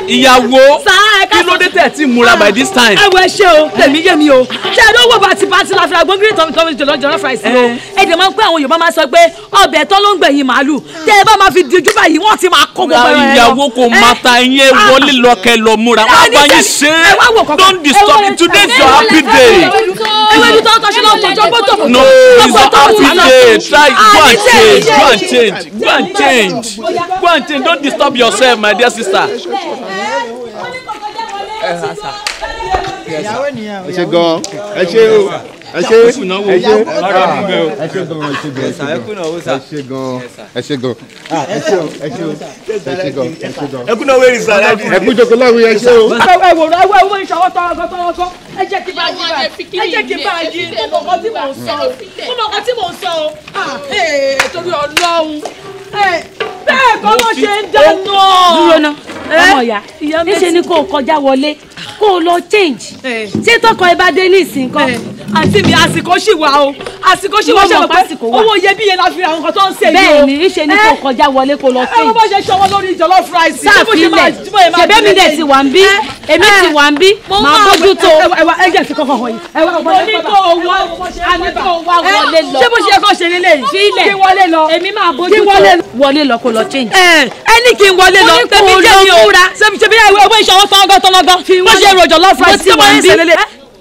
ìyàwó Sá, ẹ ká kí ló dé tẹ̀ tí múra by this time. ẹ wo ẹ ṣe o tèmi yé mi o ṣe é lówó bàtí bàtí la fi ra gbóngiri tọ́mi tọ́mi jọlọ jọlọ fàìsì o ẹ dẹ̀ máa ń pẹ́ àwọn Yorùbá máa sọ pé ọbẹ̀ tán ló ń gbẹ̀yìn màálù tẹ́ ẹ bá máa fi dijú báyìí wọ́n ti máa kó gbogbo ẹran ẹ lọ. ìyàwó kò máa ta ẹyin wọlé lọkẹ lọ múra wọn bá yín ṣe ẹ wá wò é kọ́kọ́. don't disturb me today is your happy day. ewédú tó ń tọ́ṣe náà tọ́jọ́ bọ́tò no it's your happy day try go and change go and change go and change go and change don't disturb yourself my dear sister. ẹ ṣe gan ẹ ṣe o ẹ ṣe ẹ ṣe ẹ ṣe gan ẹ ṣe gan ẹ ṣe gan ẹ ṣe gan ẹ ṣe gan ah ẹ ṣe o ẹ ṣe o ẹ ṣe gan ẹ ṣe gan ẹkún náà wẹ́rì sàrà ẹ kú jókòó lọ́wọ́ ẹ ṣe o. ẹ wò ẹ wò ẹ wò ìṣòwò tọrọgọ tọrọgọ ẹ jẹ́ kí n bá yí bá ẹ jẹ́ kí n bá yí mo mọ nǹkan tí mò ń sọ o mo mọ nǹkan tí mò ń sọ o ah ee torí Ọlọ́run ee bẹ́ẹ̀ kọ́ ló ṣe ń dáná. dúró ná ọmọ ìyá níṣẹ́ ni kò kọjá wọlé kó o lọ change ṣé tọkọ ẹ bá dé ní ìsìn kan àǹtí mi àsìkò ṣì wà o àsìkò ṣì wà Mo mọ̀ ṣe pé àsìkò wà. owó iyebíye la fi ra nǹkan tó ń ṣe yìí o. bẹ́ẹ̀ ni níṣẹ́ ni kò kọjá wọlé kó lọ ẹ wọ́n change bá ṣe ṣọwọ́ lórí jollof rice. ṣé bó ṣe máa- sáàfilẹ̀ bó ṣe máa ṣẹ̀bẹ́ mi délé dẹ̀ yìí? ti wà ń bí èmi ti wà ń bí màá bójú tó ẹ wá- ẹ wá ẹ jẹ́ fi kọ́kọ́ hàn yín. ẹ wá mo ní kó o wá a ní kó o wá wọlé lọ ṣé bó ṣe yẹ kó ṣe lélẹ̀ yìí. Filẹ̀. kí wọlé lọ. èmi máa bójú Kí tó wọlé lọ. wọlé lọ kó lọ change. ẹ ẹ ní kí n wọlé lọ Mo ní kó tẹ̀mí o jẹ́ lọ mi o múra. ṣebí ṣebí ewé ìṣọwọ́ tọ́gọ́ tọ́lọ́gọ́ bó ṣe ro jollof Mo rice ti tí mo wà ń ń bí. ṣe lélẹ̀.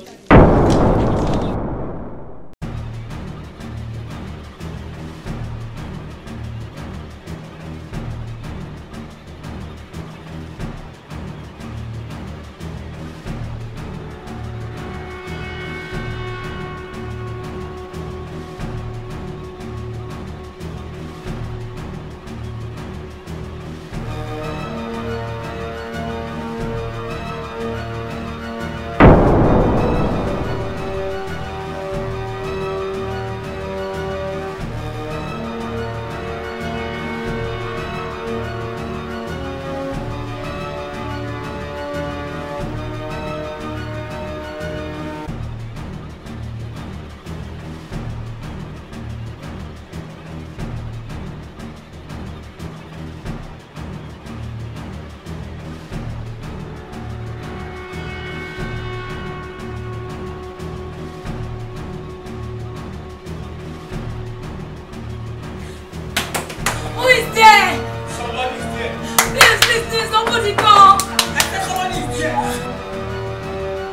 Who is there? Somebody's there. Please, please, please, somebody come. I said somebody's there.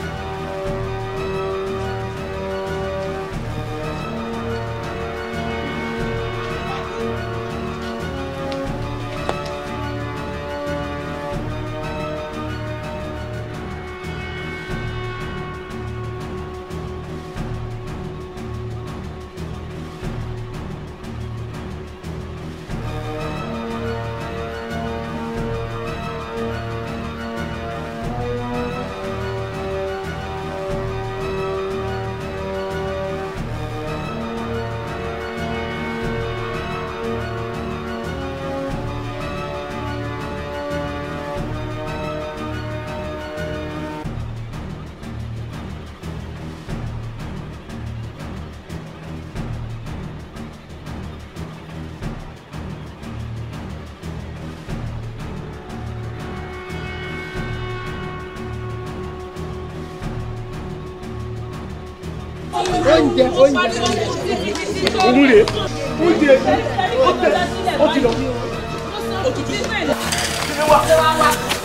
oúnjẹ oúnjẹ. Òun rè é. Oúnjẹ ó tẹ̀ ó ti lọ. Ó